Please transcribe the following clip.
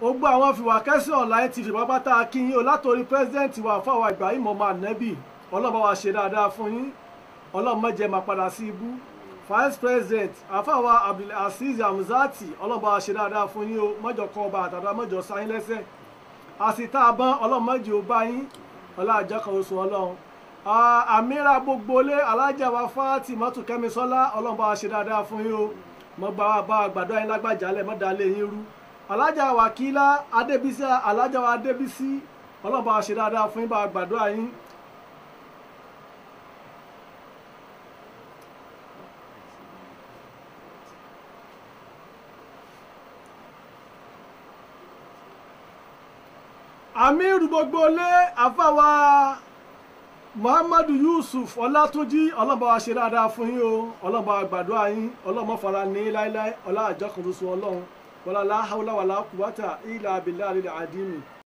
gbogbo àwọn fìwàkẹ́sì online tv pápátá akínyìn o látòrí pẹ́sidẹ́ǹtì wa fáwọn Ibrahim ọmọ ànábì ọlọ́run bá wa ṣe dáadáa fún yín ọlọ́run má jẹ́ máa padà sí ibú vice president àfàwà abdulaziz hamzati ọlọ́run bá wa ṣe dáadáa fún yín o mọ́jọ kọ́ ọba àtàdá mọ́jọ sáyín lẹ́sẹ̀ àsìtá àbọ̀n ọlọ́run mọ́jọ bá yín ọlá àjọ kan oṣù ọlọ́run àmìra gbogbo lé alájà wa fáàtì mọ́tò kẹ́misọ́lá ọlọ́run bá wa ṣe dáadáa fún yín o mọ́ bá wa bá àgbàdo ayé lágbàjálẹ̀ mọ́ dalẹ̀ yín rú alájà wàkílá adébísí alájà wa adébísí ọlọ́run bá wa ṣe dáadáa fún yín bá àgbàdo ayín amiru gbogbo lé àfàwà muhammadu yusuf ọlátúnjí ọlọ́ba wa ṣe dáadáa fún yín o ọlọ́ba gbàdúrà yín ọlọ́mọ fara ní láéláé ọlá àjọkùnrin sun ọlọ́run wàlá láhàúlà wàlá kùwátà ìlà abilà àlìlà àdìmí